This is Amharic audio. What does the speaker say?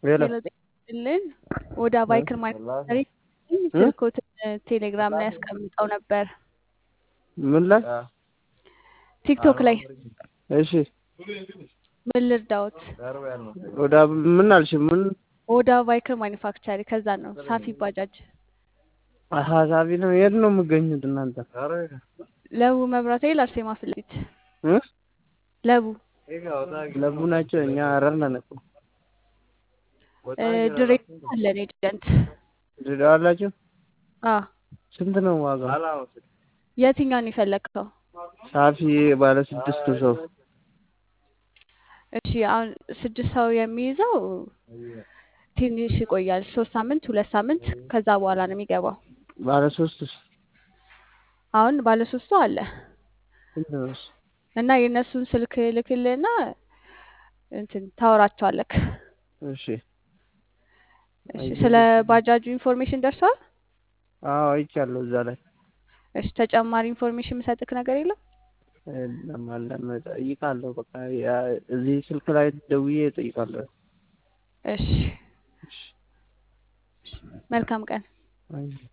ሌላ ሌላ ጤልን ወደ ባይክር ማኒፋክቸሪንግ ስልኮትን ቴሌግራም ላይ ያስቀምጠው ነበር ምን ላይ ቲክቶክ ላይ እሺ ምን ልርዳዎት? ወደ ምን አልሽ? ምን ወደ ባይክር ማኒፋክቸሪ ከዛ ነው ሳፊ ባጃጅ ሀሳቢ ነው። የት ነው የምገኙት እናንተ? ለቡ መብራት ኃይል አርሴማ ፊት ለፊት እ? ለቡ ለቡ ናቸው። እኛ ሀረር ነን እኮ። እ፣ ድሬ አለን ኤጀንት ድሬዳዋ አላችሁ? አ ስንት ነው ዋጋ? የትኛውን የፈለግከው? ሳፊ ባለ ስድስቱ ሰው እሺ አሁን ስድስት ሰው የሚይዘው ትንሽ ይቆያል። ሶስት ሳምንት ሁለት ሳምንት ከዛ በኋላ ነው የሚገባው። ባለ ሶስቱስ አሁን ባለሶስቱ አለ ስንት ነው? እና የእነሱን ስልክ ልክልና እንትን ታወራቸዋለክ። እሺ እሺ ስለ ባጃጁ ኢንፎርሜሽን ደርሷል? አዎ አይቻለሁ እዛ ላይ እሺ ተጨማሪ ኢንፎርሜሽን የምሰጥክ ነገር የለም? ለማለም እጠይቃለሁ። በቃ ያ- እዚህ ስልክ ላይ ደውዬ እጠይቃለሁ። እሺ መልካም ቀን። አይ